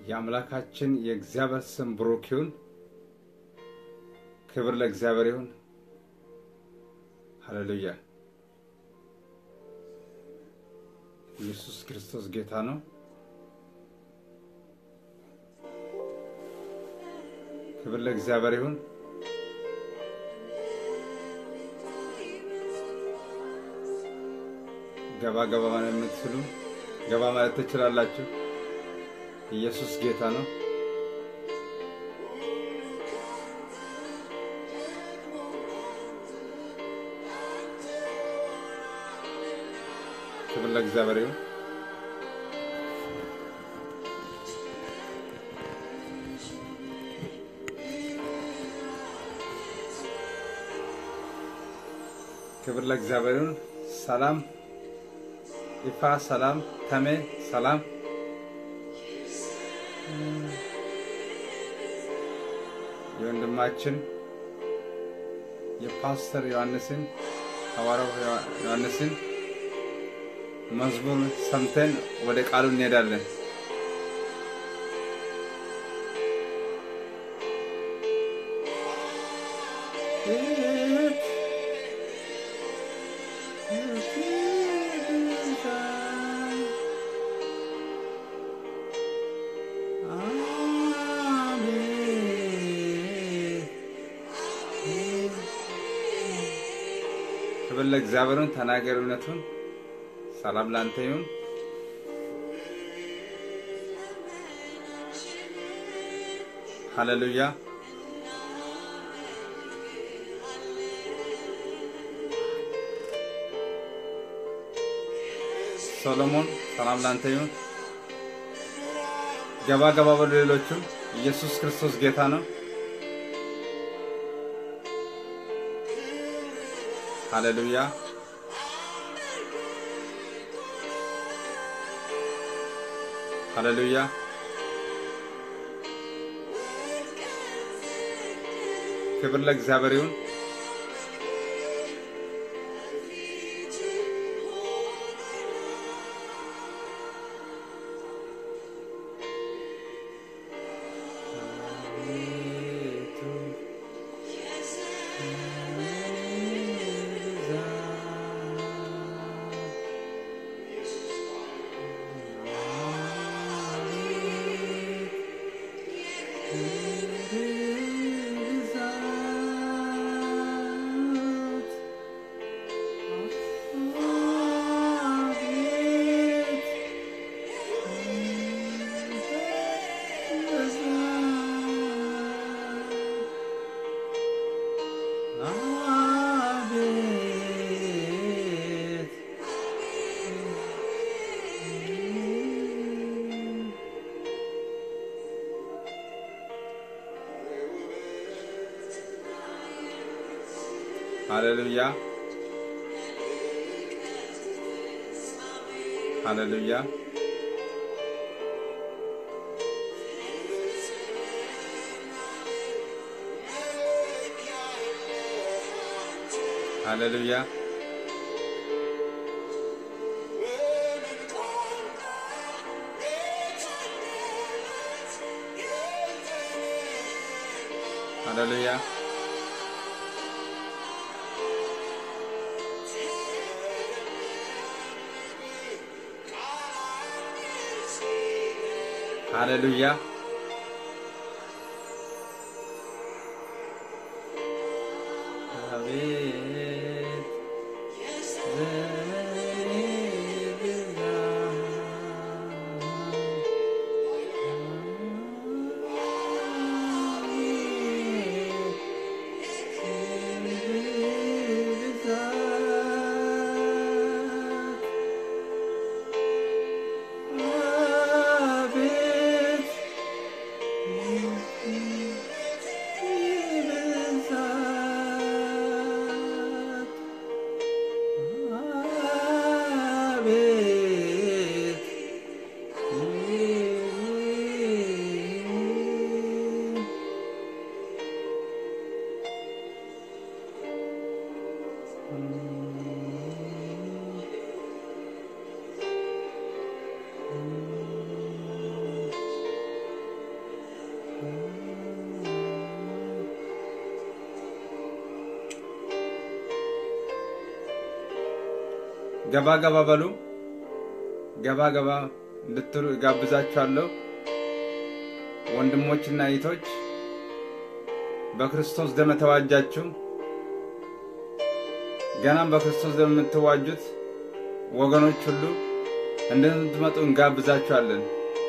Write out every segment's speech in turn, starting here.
የአምላካችን የእግዚአብሔር ስም ብሩክ ይሁን። ክብር ለእግዚአብሔር ይሁን። ሃሌሉያ። ኢየሱስ ክርስቶስ ጌታ ነው። ክብር ለእግዚአብሔር ይሁን። ገባ ገባ ማለት የምትችሉ ገባ ማለት ትችላላችሁ። ኢየሱስ ጌታ ነው። ክብር ለእግዚአብሔር ይሁን። ክብር ለእግዚአብሔር ይሁን። ሰላም ይፋ፣ ሰላም ተሜ፣ ሰላም የወንድማችን የፓስተር ዮሐንስን ሐዋርያው ዮሐንስን መዝሙር ሰምተን ወደ ቃሉ እንሄዳለን። ክብር ለእግዚአብሔርን ተናገር እውነቱን። ሰላም ላንተ ይሁን። ሃሌሉያ ሶሎሞን ሰላም ላንተ ይሁን። ገባ ገባ በሉ ሌሎቹም። ኢየሱስ ክርስቶስ ጌታ ነው። ሃሌሉያ ሃሌሉያ ክብር ለእግዚአብሔር ይሁን። ሃሌሉያ ሃሌሉያ ሃሌሉያ ሃሌሉያ ሃሌሉያ አቤት ዘመኔ ብዛ ብዛት ገባ ገባ በሉ። ገባ ገባ እንድትሉ እጋብዛችኋለሁ። ወንድሞችና እህቶች በክርስቶስ ደም የተዋጃችሁ ገናም በክርስቶስ ደም የምትዋጁት ወገኖች ሁሉ እንድትመጡ እንጋብዛችኋለን።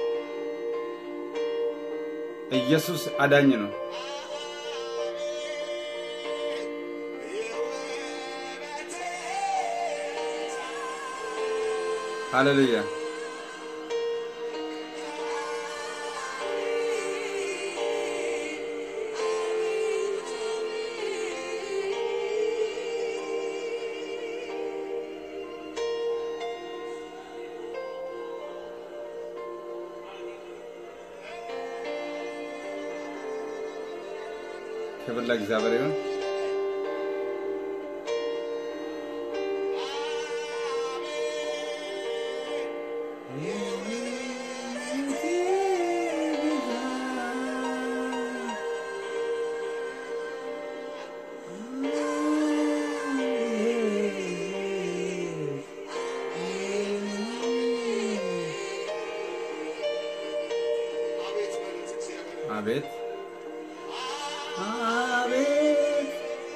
ኢየሱስ አዳኝ ነው። ሃሌሉያ። ክብር ለእግዚአብሔር ይሁን። አቤት አቤት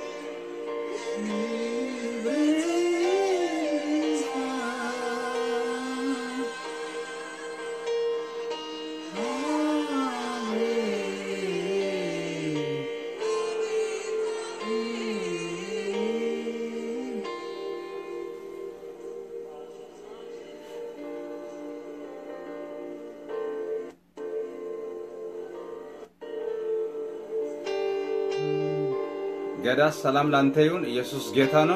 ገዳ ሰላም ላንተ ይሁን። ኢየሱስ ጌታ ነው።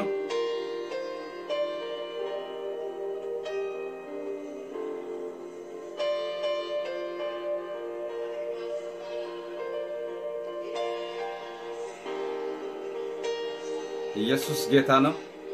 ኢየሱስ ጌታ ነው።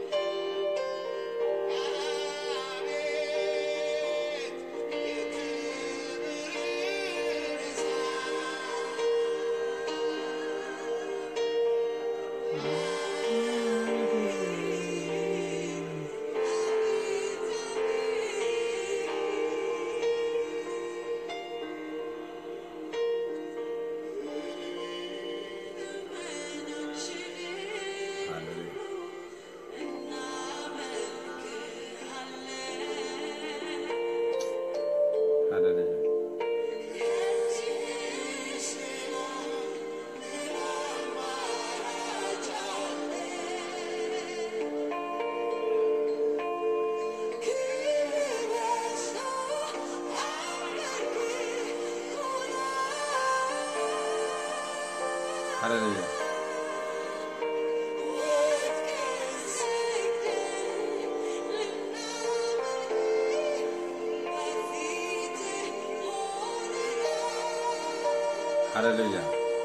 ሃሌሉያ ሃሌሉያ ሃሌሉያ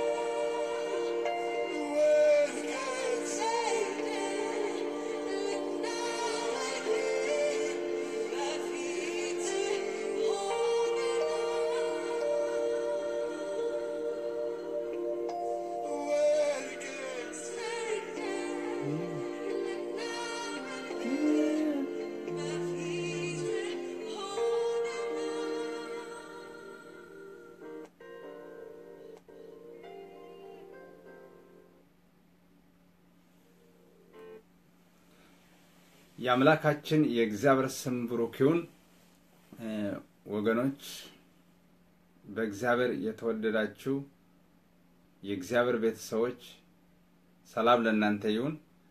የአምላካችን የእግዚአብሔር ስም ብሩክ ይሁን። ወገኖች በእግዚአብሔር የተወደዳችሁ የእግዚአብሔር ቤተሰቦች ሰላም ለእናንተ ይሁን።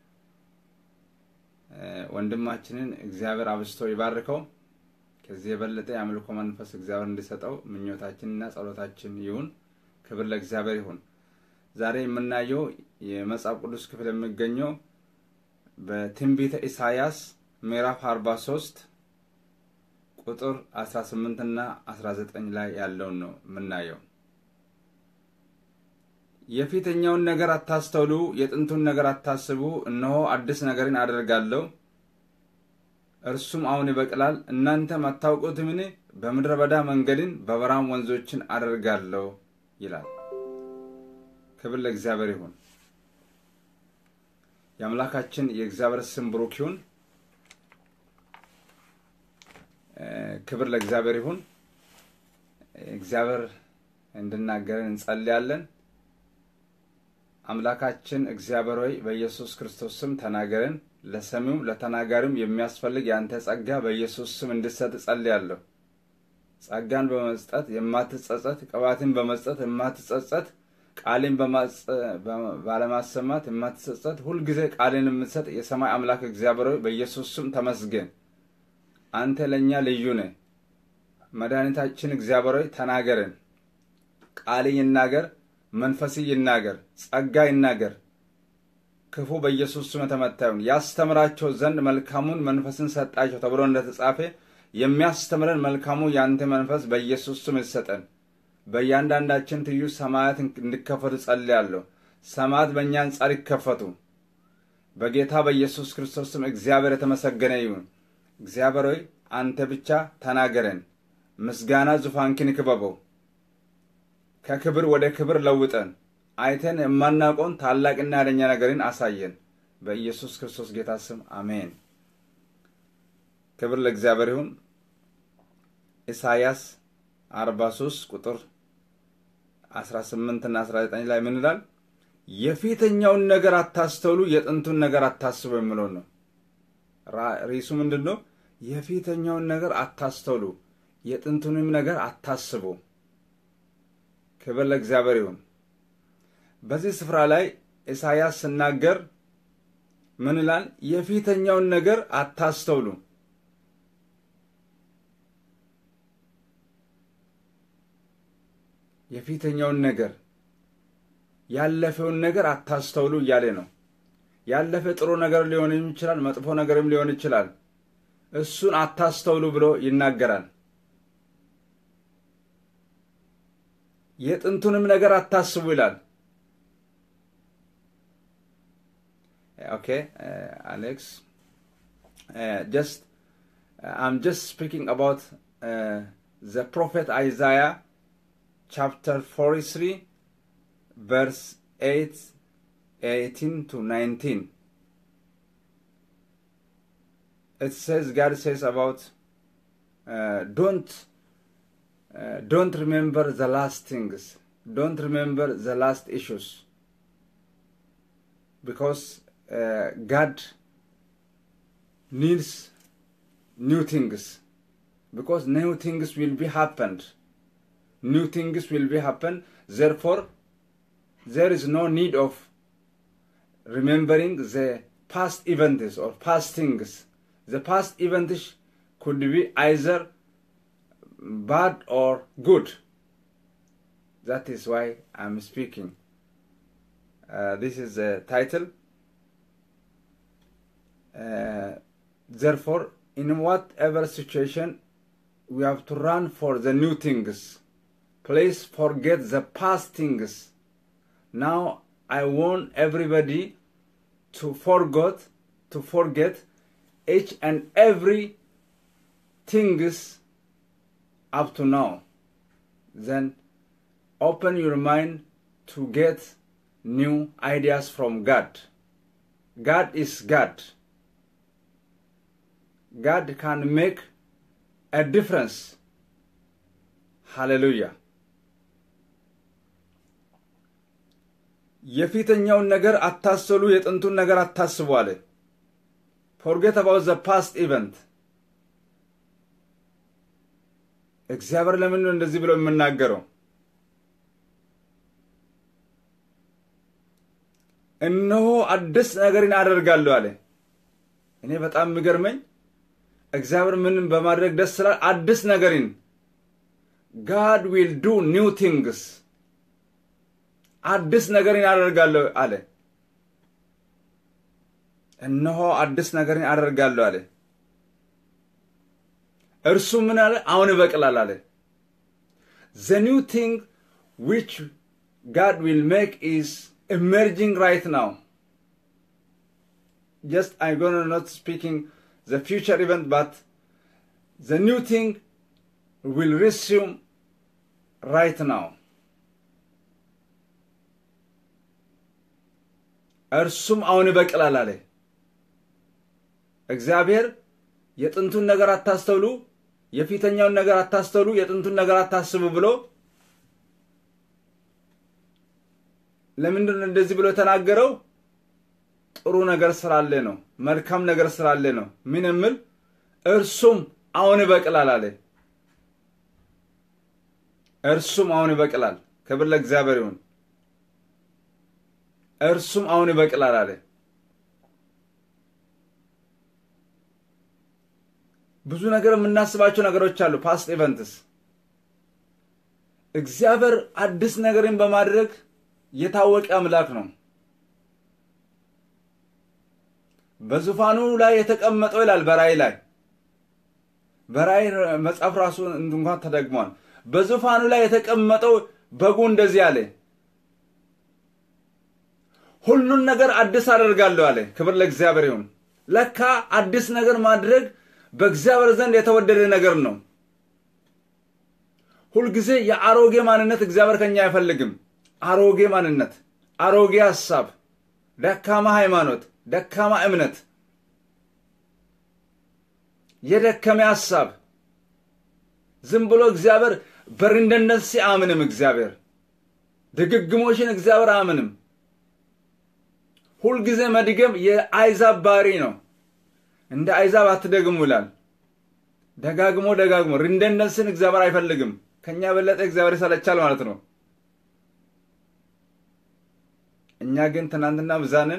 ወንድማችንን እግዚአብሔር አብዝቶ ይባርከው። ከዚህ የበለጠ የአምልኮ መንፈስ እግዚአብሔር እንዲሰጠው ምኞታችንና ጸሎታችን ይሁን። ክብር ለእግዚአብሔር ይሁን። ዛሬ የምናየው የመጽሐፍ ቅዱስ ክፍል የሚገኘው በትንቢተ ኢሳይያስ ምዕራፍ 43 ቁጥር 18 እና 19 ላይ ያለውን ነው የምናየው። የፊተኛውን ነገር አታስተውሉ፣ የጥንቱን ነገር አታስቡ። እነሆ አዲስ ነገርን አደርጋለሁ፣ እርሱም አሁን ይበቅላል፣ እናንተም አታውቁትምን? በምድረ በዳ መንገድን በበረሃም ወንዞችን አደርጋለሁ ይላል። ክብር ለእግዚአብሔር ይሁን። የአምላካችን የእግዚአብሔር ስም ብሩክ ይሁን። ክብር ለእግዚአብሔር ይሁን። እግዚአብሔር እንድናገረን እንጸልያለን። አምላካችን እግዚአብሔር ሆይ በኢየሱስ ክርስቶስ ስም ተናገረን። ለሰሚውም ለተናጋሪውም የሚያስፈልግ የአንተ ጸጋ በኢየሱስ ስም እንድሰጥ እጸልያለሁ። ጸጋን በመስጠት የማትጸጸት፣ ቅባትን በመስጠት የማትጸጸት፣ ቃሌን ባለማሰማት የማትጸጸት፣ ሁልጊዜ ቃሌን የምትሰጥ የሰማይ አምላክ እግዚአብሔር ሆይ በኢየሱስ ስም ተመስገን። አንተ ለእኛ ልዩ ነህ። መድኃኒታችን እግዚአብሔር ሆይ ተናገረን። ቃል ይናገር፣ መንፈስ ይናገር፣ ጸጋ ይናገር። ክፉ በኢየሱስ ስም የተመታ ይሁን። ያስተምራቸው ዘንድ መልካሙን መንፈስን ሰጣቸው ተብሎ እንደተጻፈ የሚያስተምረን መልካሙ የአንተ መንፈስ በኢየሱስ ስም ይሰጠን። በእያንዳንዳችን ትዩ ሰማያት እንዲከፈቱ ጸልያለሁ። ሰማያት በእኛ አንጻር ይከፈቱ። በጌታ በኢየሱስ ክርስቶስ ስም እግዚአብሔር የተመሰገነ ይሁን። እግዚአብሔር ሆይ አንተ ብቻ ተናገረን። ምስጋና ዙፋንክን ክበበው። ከክብር ወደ ክብር ለውጠን አይተን የማናውቀውን ታላቅና ያደኛ ነገርን አሳየን። በኢየሱስ ክርስቶስ ጌታ ስም አሜን። ክብር ለእግዚአብሔር ይሁን። ኢሳይያስ 43 ቁጥር 18 እና 19 ላይ ምን ይላል? የፊተኛውን ነገር አታስተውሉ፣ የጥንቱን ነገር አታስቡ የሚለው ነው። ርዕሱ ምንድን ነው? የፊተኛውን ነገር አታስተውሉ፣ የጥንቱንም ነገር አታስቡ። ክብር ለእግዚአብሔር ይሁን። በዚህ ስፍራ ላይ ኢሳይያስ ስናገር ምን ይላል? የፊተኛውን ነገር አታስተውሉ። የፊተኛውን ነገር ያለፈውን ነገር አታስተውሉ እያለ ነው። ያለፈ ጥሩ ነገር ሊሆን ይችላል፣ መጥፎ ነገርም ሊሆን ይችላል። እሱን አታስተውሉ ብሎ ይናገራል። የጥንቱንም ነገር አታስቡ ይላል። ኦኬ አሌክስ ጀስት አም ጀስት ስፒኪንግ አባውት ዘ ፕሮፌት አይዛያ ቻፕተር 43 ቨርስ 8 18 to 19 it says god says about uh, don't uh, don't remember the last things don't remember the last issues because uh, god needs new things because new things will be happened new things will be happen therefore there is no need of remembering the past events or past things the past events could be either bad or good that is why i'm speaking uh, this is the title uh, therefore in whatever situation we have to run for the new things please forget the past things now i want everybody to forget to forget each and every things up to now then open your mind to get new ideas from god god is god god can make a difference hallelujah የፊተኛውን ነገር አታሰሉ፣ የጥንቱን ነገር አታስቡ አለ። ፎርጌት አባውት ዘ ፓስት ኢቨንት። እግዚአብሔር ለምን ነው እንደዚህ ብለው የምናገረው? እነሆ አዲስ ነገርን አደርጋለሁ አለ። እኔ በጣም የሚገርመኝ እግዚአብሔር ምንም በማድረግ ደስ ስላል አዲስ ነገርን ጋድ ዊል ዱ ኒው ቲንግስ አዲስ ነገርን አደርጋለሁ አለ። እነሆ አዲስ ነገርን አደርጋለሁ አለ። እርሱ ምን አለ? አሁን ይበቅላል አለ። ዘ ኒው ቲንግ ዊች ጋድ ዊል ሜክ ኢዝ ኢመርጂንግ ራይት ናው ጀስት አይ ጎነ ኖት ስፒኪንግ ዘ ፊውቸር ኢቨንት ባት ዘ ኒው ቲንግ ዊል ሪሱም ራይት ናው እርሱም አሁን ይበቅላል አለ። እግዚአብሔር የጥንቱን ነገር አታስተውሉ፣ የፊተኛውን ነገር አታስተውሉ፣ የጥንቱን ነገር አታስቡ ብሎ ለምንድን ነው እንደዚህ ብሎ የተናገረው? ጥሩ ነገር ስላለ ነው። መልካም ነገር ስላለ ነው። ምን የምል እርሱም አሁን ይበቅላል አለ። እርሱም አሁን ይበቅላል። ክብር ለእግዚአብሔር ይሁን። እርሱም አሁን ይበቅላል አለ። ብዙ ነገር የምናስባቸው ነገሮች አሉ። ፓስት ኢቨንትስ እግዚአብሔር አዲስ ነገርን በማድረግ የታወቀ አምላክ ነው። በዙፋኑ ላይ የተቀመጠው ይላል በራእይ ላይ በራእይ መጽሐፍ ራሱ እንኳን ተደግሟል። በዙፋኑ ላይ የተቀመጠው በጉ እንደዚህ አለ፣ ሁሉን ነገር አዲስ አደርጋለሁ አለ። ክብር ለእግዚአብሔር ይሁን። ለካ አዲስ ነገር ማድረግ በእግዚአብሔር ዘንድ የተወደደ ነገር ነው። ሁልጊዜ የአሮጌ ማንነት እግዚአብሔር ከኛ አይፈልግም። አሮጌ ማንነት፣ አሮጌ ሀሳብ፣ ደካማ ሃይማኖት፣ ደካማ እምነት፣ የደከመ ሀሳብ ዝም ብሎ እግዚአብሔር በርንደነት ሲአምንም እግዚአብሔር ድግግሞሽን እግዚአብሔር አያምንም። ሁልጊዜ መድገም የአይዛብ ባህሪ ነው። እንደ አይዛብ አትደግሙ ይላል። ደጋግሞ ደጋግሞ ሪንደንደንስን እግዚአብሔር አይፈልግም። ከኛ የበለጠ እግዚአብሔር ይሰለቻል ማለት ነው። እኛ ግን ትናንትና ብዛንን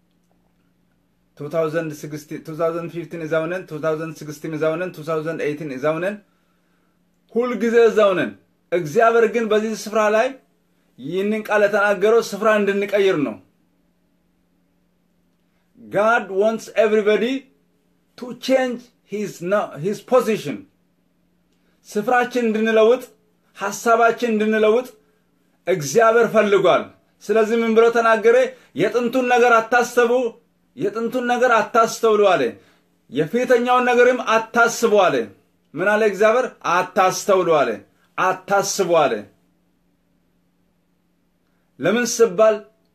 2015 እዛውነን 2016 እዛውነን 2018 እዛውነን ሁልጊዜ እዛውነን። እግዚአብሔር ግን በዚህ ስፍራ ላይ ይህንን ቃል የተናገረው ስፍራ እንድንቀይር ነው። ጋድ ዋንትስ ኤቭሪበዲ ቱ ቼንጅ ሂዝ ፖዚሽን ስፍራችን እንድንለውጥ ሀሳባችን እንድንለውጥ እግዚአብሔር ፈልጓል። ስለዚህ ምን ብሎ ተናገረ? የጥንቱን ነገር አታስቡ፣ የጥንቱን ነገር አታስተውሉ አለ። የፊተኛውን ነገርም አታስቡ አለ። ምን አለ እግዚአብሔር? አታስተውሉ አለ፣ አታስቡ አለ። ለምን ስባል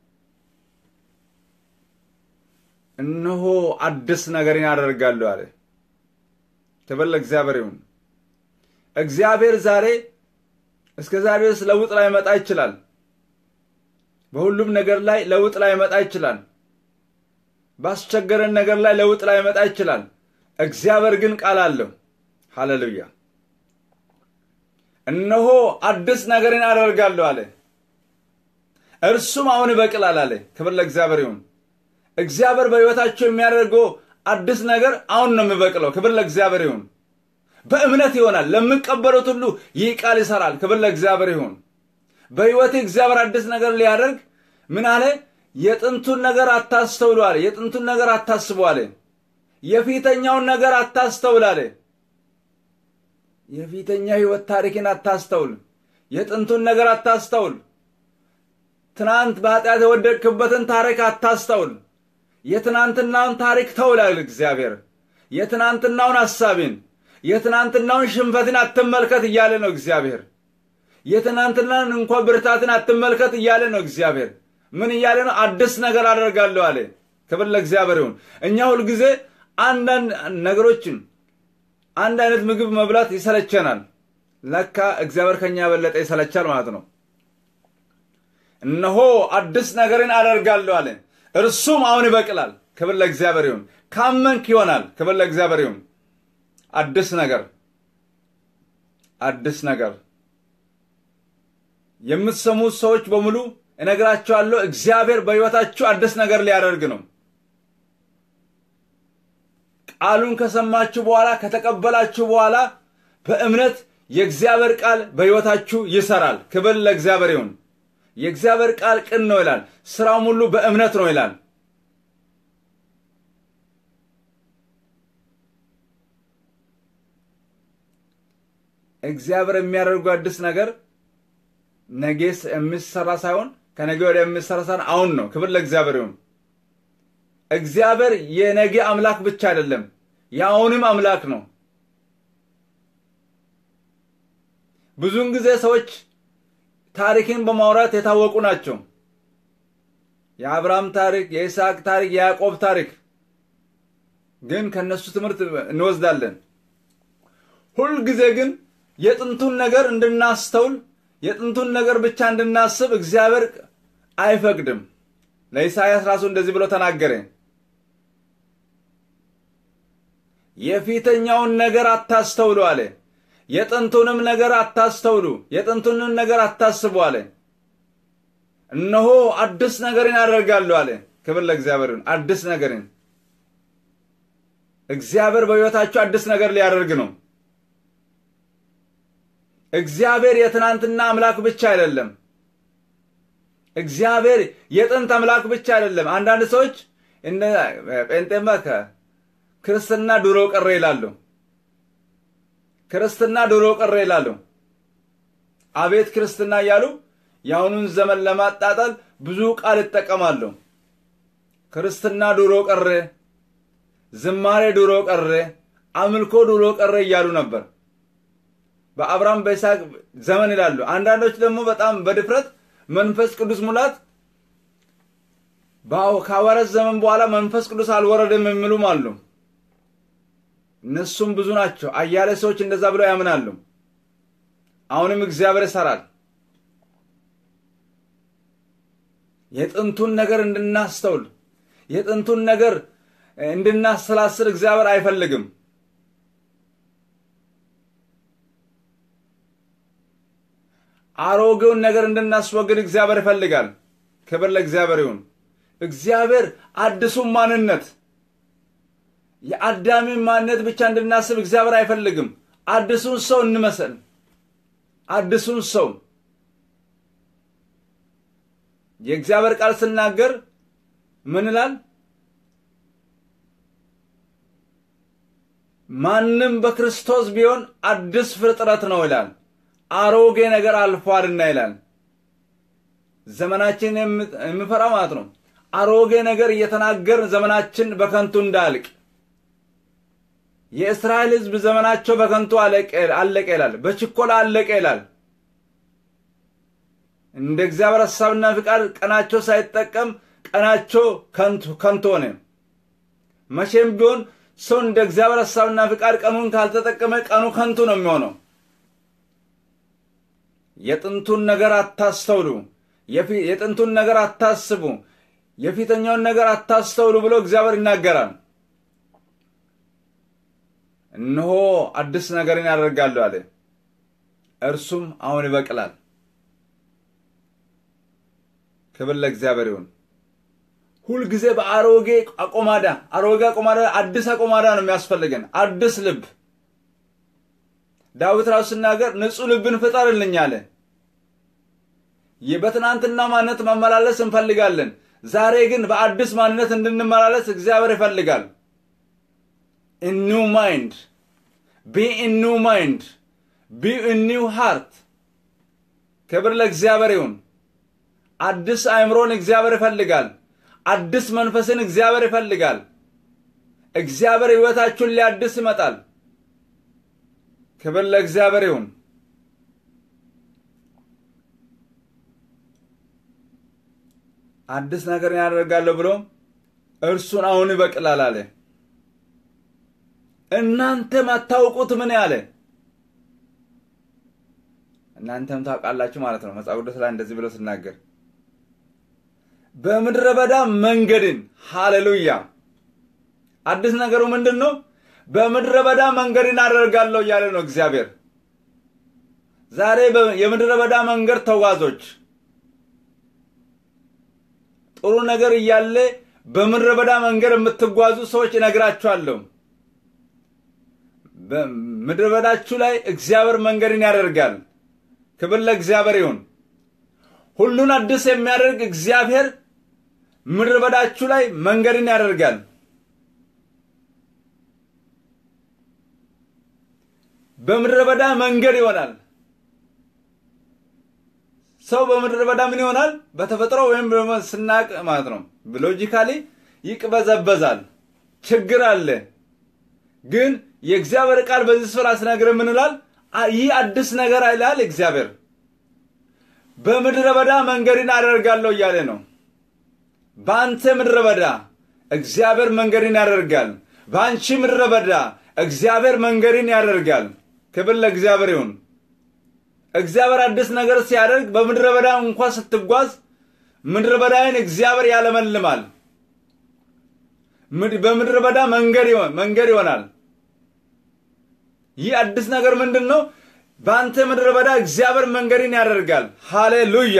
እነሆ አዲስ ነገርን ያደርጋለሁ አለ። ክብር ለእግዚአብሔር ይሁን። እግዚአብሔር ዛሬ እስከ ዛሬ ድረስ ለውጥ ላይ መጣ ይችላል። በሁሉም ነገር ላይ ለውጥ ላይ መጣ ይችላል። ባስቸገረን ነገር ላይ ለውጥ ላይ መጣ ይችላል። እግዚአብሔር ግን ቃል አለው። ሃሌሉያ! እነሆ አዲስ ነገርን አደርጋለሁ አለ። እርሱም አሁን ይበቅላል አለ። ክብር ለእግዚአብሔር ይሁን። እግዚአብሔር በሕይወታቸው የሚያደርገው አዲስ ነገር አሁን ነው የሚበቅለው። ክብር ለእግዚአብሔር ይሁን። በእምነት ይሆናል። ለሚቀበሉት ሁሉ ይህ ቃል ይሰራል። ክብር ለእግዚአብሔር ይሁን። በሕይወቴ እግዚአብሔር አዲስ ነገር ሊያደርግ ምን አለ? የጥንቱን ነገር አታስተውሉ አለ። የጥንቱን ነገር አታስቡ አለ። የፊተኛውን ነገር አታስተውል አለ። የፊተኛ ሕይወት ታሪክን አታስተውል። የጥንቱን ነገር አታስተውል። ትናንት በኃጢአት የወደቅክበትን ታሪክ አታስተውል። የትናንትናውን ታሪክ ተውላል እግዚአብሔር። የትናንትናውን ሐሳቤን የትናንትናውን ሽንፈትን አትመልከት እያለ ነው እግዚአብሔር። የትናንትናን እንኳ ብርታትን አትመልከት እያለ ነው እግዚአብሔር። ምን እያለ ነው? አዲስ ነገር አደርጋለሁ አለ። ክብር ለእግዚአብሔር ይሁን። እኛ ሁልጊዜ አንዳንድ ነገሮችን አንድ አይነት ምግብ መብላት ይሰለቸናል። ለካ እግዚአብሔር ከኛ የበለጠ ይሰለቻል ማለት ነው። እነሆ አዲስ ነገርን አደርጋለሁ አለ፣ እርሱም አሁን ይበቅላል። ክብር ለእግዚአብሔር ይሁን። ካመንክ ይሆናል። ክብር ለእግዚአብሔር ይሁን። አዲስ ነገር አዲስ ነገር የምትሰሙት ሰዎች በሙሉ እነግራቸዋለሁ፣ እግዚአብሔር በሕይወታችሁ አዲስ ነገር ሊያደርግ ነው። ቃሉን ከሰማችሁ በኋላ ከተቀበላችሁ በኋላ በእምነት የእግዚአብሔር ቃል በሕይወታችሁ ይሰራል። ክብር ለእግዚአብሔር ይሁን። የእግዚአብሔር ቃል ቅን ነው ይላል፣ ስራውም ሁሉ በእምነት ነው ይላል። እግዚአብሔር የሚያደርገው አዲስ ነገር ነገ የሚሰራ ሳይሆን ከነገ ወዲያ የሚሰራ ሳይሆን አሁን ነው። ክብር ለእግዚአብሔር ይሁን። እግዚአብሔር የነገ አምላክ ብቻ አይደለም፣ የአሁንም አምላክ ነው። ብዙውን ጊዜ ሰዎች ታሪክን በማውራት የታወቁ ናቸው። የአብርሃም ታሪክ፣ የይስሐቅ ታሪክ፣ የያዕቆብ ታሪክ ግን ከነሱ ትምህርት እንወስዳለን። ሁልጊዜ ግን የጥንቱን ነገር እንድናስተውል የጥንቱን ነገር ብቻ እንድናስብ እግዚአብሔር አይፈቅድም። ለኢሳይያስ ራሱ እንደዚህ ብሎ ተናገረ። የፊተኛውን ነገር አታስተውሉ አለ። የጥንቱንም ነገር አታስተውሉ፣ የጥንቱንም ነገር አታስቡ አለ። እነሆ አዲስ ነገርን ያደርጋሉ አለ። ክብር ለእግዚአብሔር ይሁን። አዲስ ነገርን እግዚአብሔር በሕይወታችሁ አዲስ ነገር ሊያደርግ ነው። እግዚአብሔር የትናንትና አምላክ ብቻ አይደለም። እግዚአብሔር የጥንት አምላክ ብቻ አይደለም። አንዳንድ ሰዎች እነ ጴንጤማ ክርስትና ድሮ ቀረ ይላሉ። ክርስትና ድሮ ቀረ ይላሉ። አቤት ክርስትና እያሉ የአሁኑን ዘመን ለማጣጣል ብዙ ቃል ይጠቀማሉ። ክርስትና ድሮ ቀረ፣ ዝማሬ ድሮ ቀረ፣ አምልኮ ድሮ ቀረ እያሉ ነበር። በአብርሃም በይስሐቅ ዘመን ይላሉ። አንዳንዶች ደግሞ በጣም በድፍረት መንፈስ ቅዱስ ሙላት ከሐዋርያት ዘመን በኋላ መንፈስ ቅዱስ አልወረደም የሚሉም አሉ። እነሱም ብዙ ናቸው። አያሌ ሰዎች እንደዛ ብለው ያምናሉ። አሁንም እግዚአብሔር ይሰራል። የጥንቱን ነገር እንድናስተውል የጥንቱን ነገር እንድናሰላስል እግዚአብሔር አይፈልግም። አሮጌውን ነገር እንድናስወግድ እግዚአብሔር ይፈልጋል። ክብር ለእግዚአብሔር ይሁን። እግዚአብሔር አዲሱን ማንነት የአዳምን ማንነት ብቻ እንድናስብ እግዚአብሔር አይፈልግም። አዲሱን ሰው እንመሰል። አዲሱን ሰው የእግዚአብሔር ቃል ስናገር ምን ይላል? ማንም በክርስቶስ ቢሆን አዲስ ፍጥረት ነው ይላል። አሮጌ ነገር አልፏልና ይላል። ዘመናችን የሚፈራ ማለት ነው። አሮጌ ነገር እየተናገርን ዘመናችን በከንቱ እንዳልቅ የእስራኤል ሕዝብ ዘመናቸው በከንቱ አለቀ ይላል። በችኮላ አለቀ ይላል። እንደ እግዚአብሔር ሐሳብና ፍቃድ ቀናቸው ሳይጠቀም ቀናቸው ከንቱ ሆነ። መቼም ቢሆን ሰው እንደ እግዚአብሔር ሐሳብና ፍቃድ ቀኑን ካልተጠቀመ ቀኑ ከንቱ ነው የሚሆነው። የጥንቱን ነገር አታስተውሉ፣ የጥንቱን ነገር አታስቡ፣ የፊተኛውን ነገር አታስተውሉ ብሎ እግዚአብሔር ይናገራል። እነሆ አዲስ ነገርን ያደርጋለሁ አለ፣ እርሱም አሁን ይበቅላል። ክብር ለእግዚአብሔር ይሁን። ሁልጊዜ በአሮጌ አቆማዳ አሮጌ አቆማዳ አዲስ አቆማዳ ነው የሚያስፈልገን፣ አዲስ ልብ። ዳዊት ራሱ ሲናገር ንጹሕ ልብን ፍጠርልኝ አለ። በትናንትና ማንነት መመላለስ እንፈልጋለን። ዛሬ ግን በአዲስ ማንነት እንድንመላለስ እግዚአብሔር ይፈልጋል። ኒው ማይንድ ቢ ኒው ማይንድ ቢ ኒው ሃርት። ክብር ለእግዚአብሔር ይሁን። አዲስ አእምሮን እግዚአብሔር ይፈልጋል። አዲስ መንፈስን እግዚአብሔር ይፈልጋል። እግዚአብሔር ሕይወታችሁን ሊያድስ ይመጣል። ክብር ለእግዚአብሔር ይሁን። አዲስ ነገር ያደርጋለሁ ብሎ እርሱን አሁን ይበቅላል አለ። እናንተም አታውቁት ምን ያለ እናንተም ታውቃላችሁ ማለት ነው። መጽሐፍ ቅዱስ ላይ እንደዚህ ብሎ ስናገር በምድረ በዳ መንገድን ሃሌሉያ። አዲስ ነገሩ ምንድን ነው? በምድረ በዳ መንገድን አደርጋለሁ እያለ ነው እግዚአብሔር። ዛሬ የምድረ በዳ መንገድ ተጓዞች ጥሩ ነገር እያለ በምድረ በዳ መንገድ የምትጓዙ ሰዎች እነግራችኋለሁ። በምድረ በዳችሁ ላይ እግዚአብሔር መንገድን ያደርጋል። ክብር ለእግዚአብሔር ይሁን። ሁሉን አዲስ የሚያደርግ እግዚአብሔር ምድረ በዳችሁ ላይ መንገድን ያደርጋል። በምድረ በዳ መንገድ ይሆናል። ሰው በምድረ በዳ ምን ይሆናል? በተፈጥሮ ወይም ስናቅ ማለት ነው ሎጂካሊ ይቅበዘበዛል። ችግር አለ። ግን የእግዚአብሔር ቃል በዚህ ስፍራ ስነግር ምን ይላል? ይህ አዲስ ነገር ይላል እግዚአብሔር። በምድረ በዳ መንገድን አደርጋለሁ እያለ ነው። በአንተ ምድረ በዳ እግዚአብሔር መንገድን ያደርጋል። በአንቺ ምድረ በዳ እግዚአብሔር መንገድን ያደርጋል። ክብር ለእግዚአብሔር ይሁን። እግዚአብሔር አዲስ ነገር ሲያደርግ በምድረ በዳ እንኳ ስትጓዝ ምድረ በዳይን እግዚአብሔር ያለመልማል። በምድረ በዳ መንገድ መንገድ ይሆናል። ይህ አዲስ ነገር ምንድን ነው? በአንተ ምድረ በዳ እግዚአብሔር መንገድን ያደርጋል። ሃሌሉያ!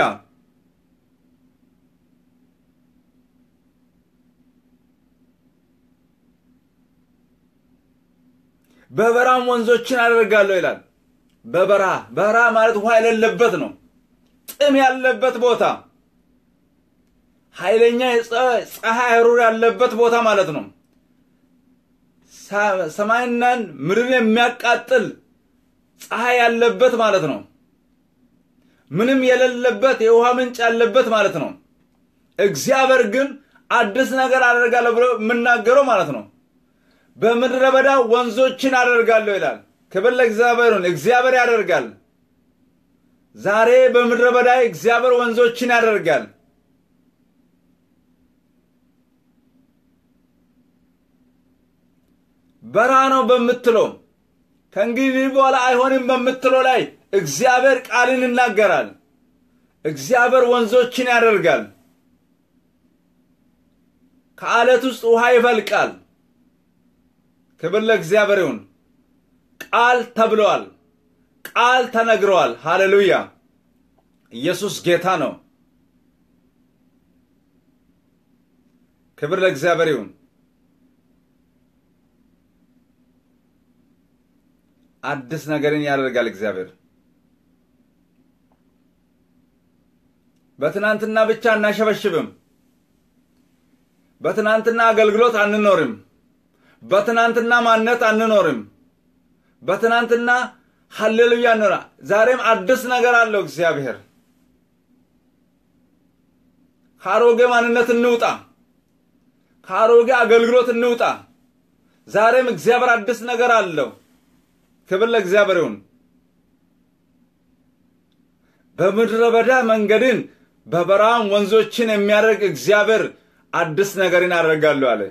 በበረሃም ወንዞችን አደርጋለሁ ይላል። በበረሃ በረሃ ማለት ውሃ የሌለበት ነው። ጥም ያለበት ቦታ፣ ኃይለኛ ፀሐይ ሩር ያለበት ቦታ ማለት ነው። ሰማይናን ምድርን የሚያቃጥል ፀሐይ ያለበት ማለት ነው። ምንም የሌለበት የውሃ ምንጭ ያለበት ማለት ነው። እግዚአብሔር ግን አዲስ ነገር አደርጋለሁ ብሎ የምናገረው ማለት ነው። በምድረ በዳ ወንዞችን አደርጋለሁ ይላል። ክብር ለእግዚአብሔር ይሁን። እግዚአብሔር ያደርጋል። ዛሬ በምድረ በዳ እግዚአብሔር ወንዞችን ያደርጋል። በረሃ ነው በምትለው ከእንግዲህ በኋላ አይሆንም በምትለው ላይ እግዚአብሔር ቃልን ይናገራል። እግዚአብሔር ወንዞችን ያደርጋል። ከአለት ውስጥ ውሃ ይፈልቃል። ክብር ለእግዚአብሔር ይሁን። ቃል ተብለዋል። ቃል ተነግረዋል። ሃሌሉያ! ኢየሱስ ጌታ ነው። ክብር ለእግዚአብሔር ይሁን። አዲስ ነገርን ያደርጋል እግዚአብሔር። በትናንትና ብቻ አናሸበሽብም። በትናንትና አገልግሎት አንኖርም። በትናንትና ማንነት አንኖርም። በትናንትና ሀሌሉያ እንኖራ። ዛሬም አዲስ ነገር አለው እግዚአብሔር። ከአሮጌ ማንነት እንውጣ። ከአሮጌ አገልግሎት እንውጣ። ዛሬም እግዚአብሔር አዲስ ነገር አለው። ክብር ለእግዚአብሔር ይሁን። በምድረ በዳ መንገድን በበረሃም ወንዞችን የሚያደርግ እግዚአብሔር አዲስ ነገርን አደርጋለሁ አለ።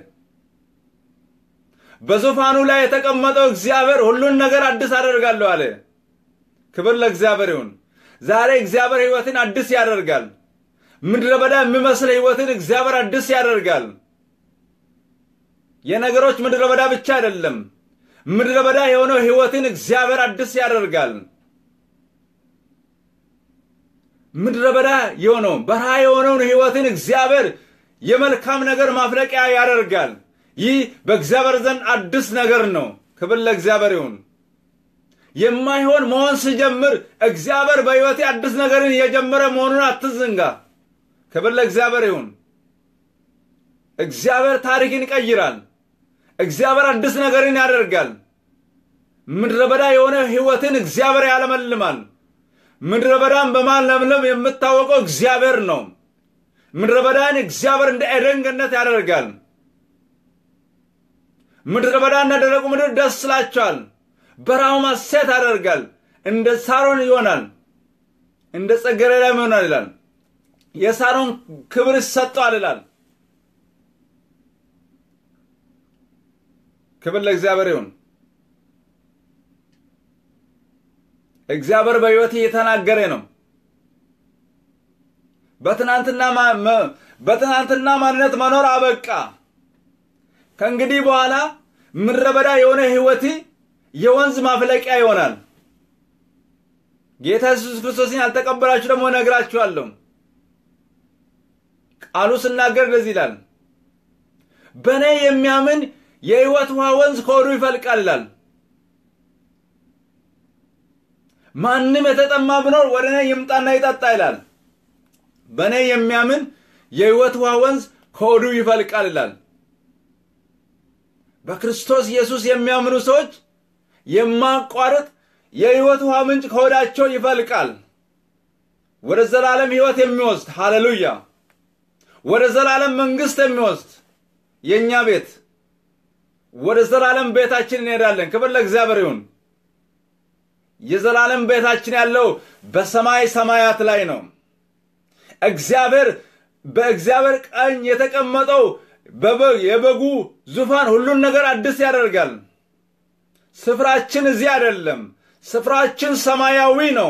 በዙፋኑ ላይ የተቀመጠው እግዚአብሔር ሁሉን ነገር አዲስ አደርጋለሁ አለ። ክብር ለእግዚአብሔር ይሁን። ዛሬ እግዚአብሔር ሕይወትን አዲስ ያደርጋል። ምድረ በዳ የሚመስል ሕይወትን እግዚአብሔር አዲስ ያደርጋል። የነገሮች ምድረ በዳ ብቻ አይደለም። ምድረ በዳ የሆነው ሕይወትን እግዚአብሔር አዲስ ያደርጋል። ምድረ በዳ የሆነው በረሃ የሆነውን ሕይወትን እግዚአብሔር የመልካም ነገር ማፍለቂያ ያደርጋል። ይህ በእግዚአብሔር ዘንድ አዲስ ነገር ነው። ክብር ለእግዚአብሔር ይሁን። የማይሆን መሆን ሲጀምር እግዚአብሔር በሕይወቴ አዲስ ነገርን እየጀመረ መሆኑን አትዘንጋ። ክብር ለእግዚአብሔር ይሁን። እግዚአብሔር ታሪክን ይቀይራል። እግዚአብሔር አዲስ ነገርን ያደርጋል። ምድረ በዳ የሆነ ሕይወትን እግዚአብሔር ያለመልማል። ምድረ በዳን በማለምለም የምታወቀው እግዚአብሔር ነው። ምድረ በዳን እግዚአብሔር እንደ ኤደን ገነት ያደርጋል። ምድረ በዳና ደረቁ ምድር ደስ ይላቸዋል፣ በረሃው ሐሴት ያደርጋል። እንደ ሳሮን ይሆናል፣ እንደ ጽጌረዳም ይሆናል ይላል። የሳሮን ክብር ይሰጠዋል ይላል። ክብር ለእግዚአብሔር ይሁን። እግዚአብሔር በሕይወት እየተናገረ ነው። በትናንትና ማንነት መኖር አበቃ። ከእንግዲህ በኋላ ምድረ በዳ የሆነ ሕይወት የወንዝ ማፍለቂያ ይሆናል። ጌታ ኢየሱስ ክርስቶስን ያልተቀበላችሁ ደግሞ እነግራችኋለሁ። ቃሉ ስናገር እንደዚህ ይላል፣ በእኔ የሚያምን የሕይወት ውሃ ወንዝ ከሆዱ ይፈልቃል ይላል። ማንም የተጠማ ቢኖር ወደ እኔ ይምጣና ይጠጣ ይላል። በእኔ የሚያምን የሕይወት ውሃ ወንዝ ከሆዱ ይፈልቃል ይላል። በክርስቶስ ኢየሱስ የሚያምኑ ሰዎች የማቋረጥ የሕይወት ውሃ ምንጭ ከሆዳቸው ይፈልቃል። ወደ ዘላለም ሕይወት የሚወስድ ሃሌሉያ፣ ወደ ዘላለም መንግሥት የሚወስድ የእኛ ቤት ወደ ዘላለም ቤታችን እንሄዳለን። ክብር ለእግዚአብሔር ይሁን። የዘላለም ቤታችን ያለው በሰማይ ሰማያት ላይ ነው። እግዚአብሔር በእግዚአብሔር ቀኝ የተቀመጠው የበጉ ዙፋን ሁሉን ነገር አዲስ ያደርጋል። ስፍራችን እዚህ አይደለም። ስፍራችን ሰማያዊ ነው፣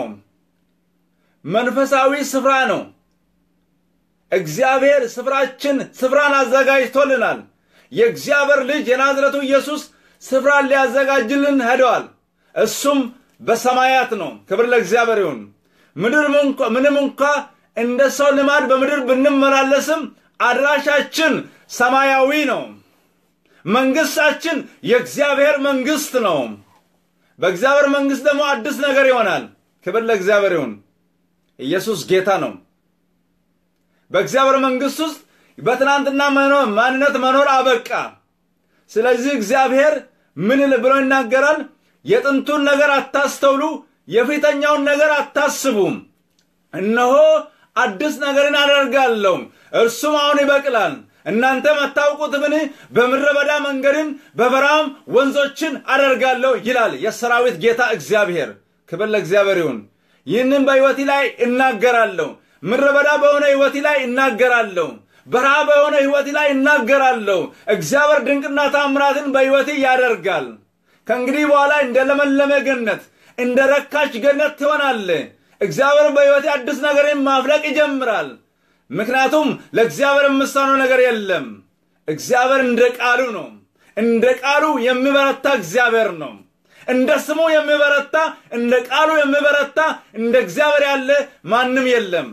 መንፈሳዊ ስፍራ ነው። እግዚአብሔር ስፍራችን ስፍራን አዘጋጅቶልናል። የእግዚአብሔር ልጅ የናዝረቱ ኢየሱስ ስፍራን ሊያዘጋጅልን ሄደዋል። እሱም በሰማያት ነው። ክብር ለእግዚአብሔር ይሁን። ምድር ምንም እንኳ እንደ ሰው ልማድ በምድር ብንመላለስም አድራሻችን ሰማያዊ ነው። መንግስታችን የእግዚአብሔር መንግስት ነው። በእግዚአብሔር መንግስት ደግሞ አዲስ ነገር ይሆናል። ክብር ለእግዚአብሔር ይሁን። ኢየሱስ ጌታ ነው። በእግዚአብሔር መንግስት ውስጥ በትናንትና ማንነት መኖር አበቃ። ስለዚህ እግዚአብሔር ምን ብሎ ይናገራል? የጥንቱን ነገር አታስተውሉ፣ የፊተኛውን ነገር አታስቡም። እነሆ አዲስ ነገርን አደርጋለሁ፣ እርሱም አሁን ይበቅላል። እናንተም አታውቁትምን? በምድረ በዳ መንገድን በበረሃም ወንዞችን አደርጋለሁ ይላል የሰራዊት ጌታ እግዚአብሔር። ክብር ለእግዚአብሔር ይሁን። ይህንን በሕይወቴ ላይ እናገራለሁ። ምድረ በዳ በሆነ ሕይወቴ ላይ እናገራለሁ። በረሃ በሆነ ሕይወቴ ላይ እናገራለሁ። እግዚአብሔር ድንቅና ታምራትን በሕይወቴ ያደርጋል። ከእንግዲህ በኋላ እንደ ለመለመ ገነት፣ እንደ ረካች ገነት ትሆናለ። እግዚአብሔር በሕይወቴ አዲስ ነገርን ማፍለቅ ይጀምራል። ምክንያቱም ለእግዚአብሔር የምሳነው ነገር የለም። እግዚአብሔር እንደ ቃሉ ነው። እንደ ቃሉ የሚበረታ እግዚአብሔር ነው። እንደ ስሙ የሚበረታ እንደ ቃሉ የሚበረታ እንደ እግዚአብሔር ያለ ማንም የለም።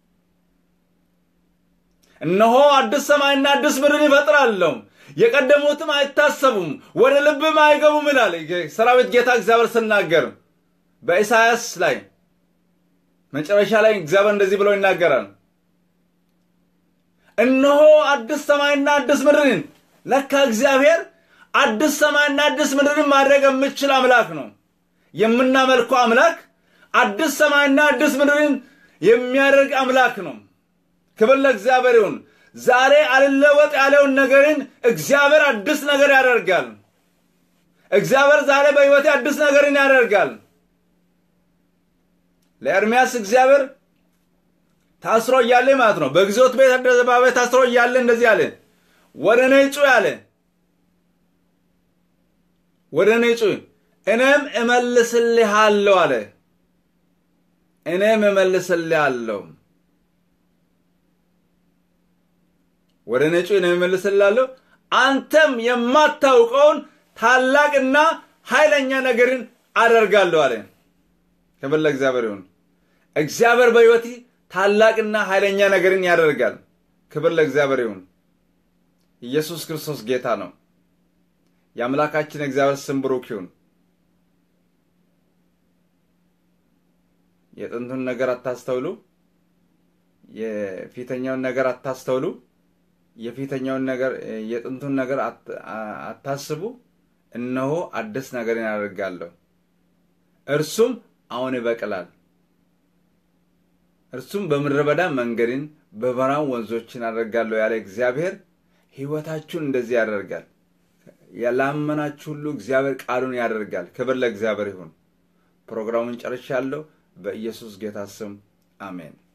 እነሆ አዲስ ሰማይና አዲስ ምድርን ይፈጥራለሁ፣ የቀደሙትም አይታሰቡም፣ ወደ ልብም አይገቡም ይላል ሰራዊት ጌታ እግዚአብሔር ስናገር በኢሳያስ ላይ መጨረሻ ላይ እግዚአብሔር እንደዚህ ብሎ ይናገራል። እነሆ አዲስ ሰማይና አዲስ ምድርን ለካ እግዚአብሔር አዲስ ሰማይና አዲስ ምድርን ማድረግ የምችል አምላክ ነው። የምናመልከው አምላክ አዲስ ሰማይና አዲስ ምድርን የሚያደርግ አምላክ ነው። ክብር ለእግዚአብሔር ይሁን። ዛሬ አልለወጥ ያለውን ነገርን እግዚአብሔር አዲስ ነገር ያደርጋል። እግዚአብሔር ዛሬ በሕይወቴ አዲስ ነገርን ያደርጋል። ለኤርምያስ እግዚአብሔር ታስሮ እያለ ማለት ነው። በግዞት ቤት አደባባይ ታስሮ እያለ እንደዚህ አለ፣ ወደ እኔ ጩ ያለ ወደ እኔ ጩ እኔም እመልስልሃለሁ አለ። እኔም እመልስልሃለሁ ወደ እኔ ጩ እኔም እመልስልሃለሁ፣ አንተም የማታውቀውን ታላቅና ኃይለኛ ነገርን አደርጋለሁ አለ። ክብር ለእግዚአብሔር ይሁን። እግዚአብሔር በሕይወቴ ታላቅና ኃይለኛ ነገርን ያደርጋል። ክብር ለእግዚአብሔር ይሁን። ኢየሱስ ክርስቶስ ጌታ ነው። የአምላካችን እግዚአብሔር ስም ብሩክ ይሁን። የጥንቱን ነገር አታስተውሉ፣ የፊተኛውን ነገር አታስተውሉ፣ የፊተኛውን ነገር የጥንቱን ነገር አታስቡ። እነሆ አዲስ ነገርን ያደርጋለሁ፣ እርሱም አሁን ይበቅላል። እርሱም በምድረ በዳ መንገድን በበረሃም ወንዞችን አደርጋለሁ ያለ እግዚአብሔር ሕይወታችሁን እንደዚህ ያደርጋል። ያላመናችሁ ሁሉ እግዚአብሔር ቃሉን ያደርጋል። ክብር ለእግዚአብሔር ይሁን። ፕሮግራሙን ጨርሻለሁ። በኢየሱስ ጌታ ስም አሜን።